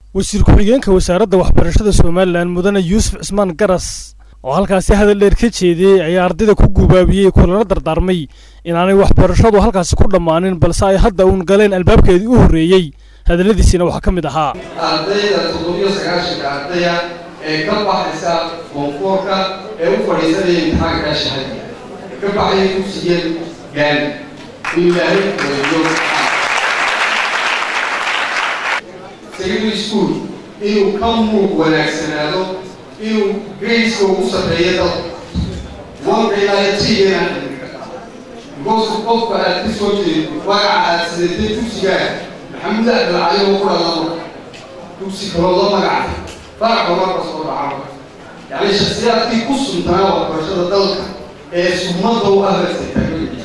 wasiir ku-xigeenka wasaaradda waxbarashada somalilan mudane yuusuf cismaan garas oo halkaasi hadal dheer ka jeediyey ayaa ardayda ku gubaabiyey kulana dardaarmay inaanay waxbarashadu halkaasi ku dhammaanin balse ay hadda uun galeen albaabkeedii u horreeyey hadalladiisiina waxaa ka mid ahaa ardayda toddobiyo sagaashanka ardaya ee ka baxaysa koonfoorka ee u fadhiisanaya imtixaanka shahadiga ka baxaya dugsiga gaani in ilaahay wadiyo secondary school inuu ka muug wanaagsanaado inuu grayska ugu sarreeyo dalka wanka ilaa tigana because qofka aad ka soo jeedo magaca aad sidatay dugsigaa maxamuud abdilcali oo ku dhalama dugsi kaloo la magacay faraca marka soo dhaca yacni shaksiyaadkii ku suntanaa waxbarashada dalka ee sumada u aharsaytaa magaciisa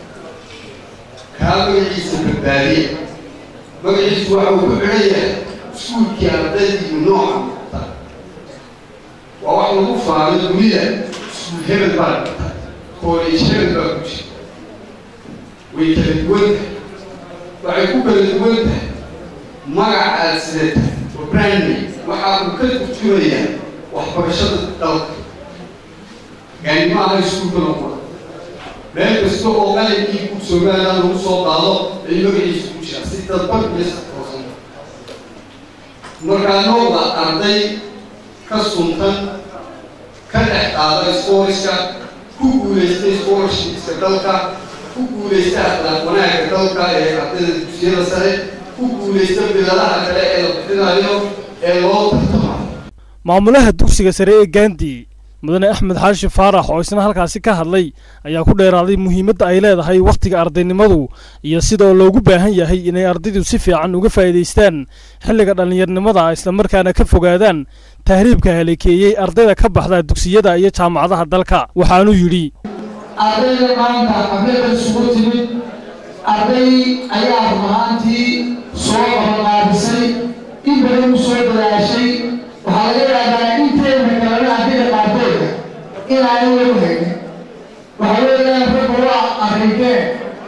kaa magaciisa badbaadiya magaciisu waxa uu ku xidhan yahay iskuulkii ardaydiiyo nooca muuqata waa wax lagu faano dunida iskuul hebel baa dhigta college hebel baa ku jira way kala duwan tahay waxay ku kala duwan tahay magaca aad sidata oo brandname waxa uu ka turjumayaa waxbarashada dalka gaani ma aha iskuulka noqon meel kasta oo qalinkii ku somaliland lagu soo qaado ay magaciisa ku jira si dadban iyo satoosan markaa noocda arday ka suntan ka dhex qaada sportska ku guulaystay scholarshipska dalka ku guulaysta akhlaaq wanaagga dalka ee ardayda dugsiyada sare ku guulaysta biladaha kale ee la bixinayo ee loo tartamayo maamulaha dugsiga sare ee gandi mudane axmed xaashi faarax oo isna halkaasi ka hadlay ayaa ku dheeraaday muhiimadda ay leedahay wakhtiga ardaynimadu iyo sidoo loogu baahan yahay inay ardaydu si fiican uga faa'iidaystaan xilliga dhallinyarnimada islamarkaana ka fogaadaan tahriibka haleekeeyey ardayda ka baxda dugsiyada iyo jaamacadaha dalka waxaanuu yidhi ardayda maanta xaflada isugu timid arday ayaa run ahaantii soo qabanqaabisay in badan u soo dadaashay waxaa laga yaabaa inteena kalena ardayda qaarkooda inaanay lagu haynin waxa weeyaan ragga waa arrinkeen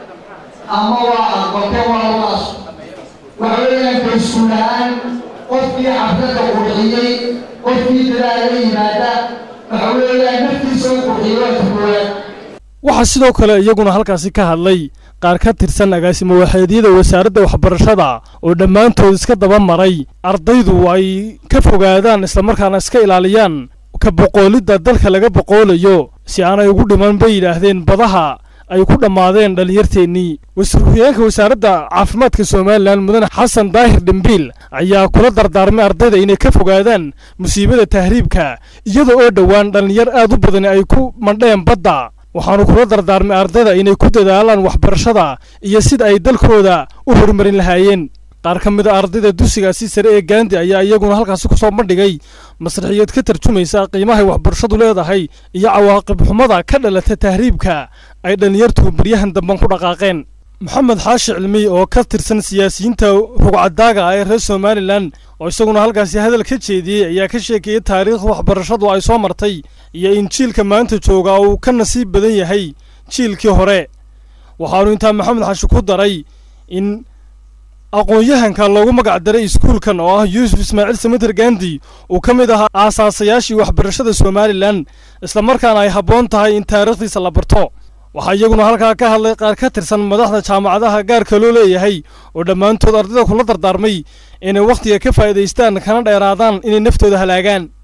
ama waa aqbateen waa lamaas waxa weeyaan fayskuul ahaan qofkii xafladda qurxiyey qofkii dadaala la yimaada waxa weeyaan naftiisa u qurxiyey waa tukooya waxaa sidoo kale iyaguna halkaasi ka hadlay qaar ka tirsan agaasimo waxeedyada wasaaradda waxbarashada oo dhammaantood iska daba maray ardaydu ay ka fogaadaan islamarkaana iska ilaaliyaan ka boqoolidda dalka laga boqoolayo si aanay ugu dhiman bay yidhaahdeen badaha ay ku dhammaadeen dhallinyarteennii wasiir ku-xigeenka wasaaradda caafimaadka somalilan mudane xasan daahir dhimbiil ayaa kula dardaarmay ardayda inay ka fogaadaan musiibada tahriibka iyada oo dhowaan dhallinyar aad u badani ay ku mandheen badda waxaanu kula dardaarmay ardayda inay ku dadaalaan waxbarashada iyo sida ay dalkooda u horumarin lahaayeen qaar ka mid a ardayda dugsigaasi sare ee gaandi ayaa iyaguna halkaasi ku soo bandhigay masraxiyad ka tarjumaysa qiimahay waxbarashadu leedahay iyo cawaaqib xumada ka dhalata tahriibka ay dhallinyartu baryahan damban ku dhaqaaqeen maxamed xaashi cilmi oo ka tirsan siyaasiyiinta rugcadaaga ah ee reer somalilan oo isaguna halkaasi hadal ka jeediyey ayaa ka sheekeeyey taariikhda waxbarashadu ay soo martay iyo in jiilka maanta jooga uu ka nasiib badan yahay jiilkii hore waxaanu intaa maxamed xaashi ku daray in aqoon-yahanka loogu magac daray iskuulkan oo ah yuusuf ismaaciil samater gandi uu ka mid ahaa aasaasayaashii waxbarashada somalilan islamarkaana ay habboon tahay in taariikhdiisa la barto waxaa iyaguna halkaa ka hadlay qaar ka tirsan madaxda jaamacadaha gaarka loo leeyahay oo dhammaantood ardayda kula dardaarmay inay wakhtiga ka faa'iidaystaan kana dheeraadaan inay naftooda halaagaan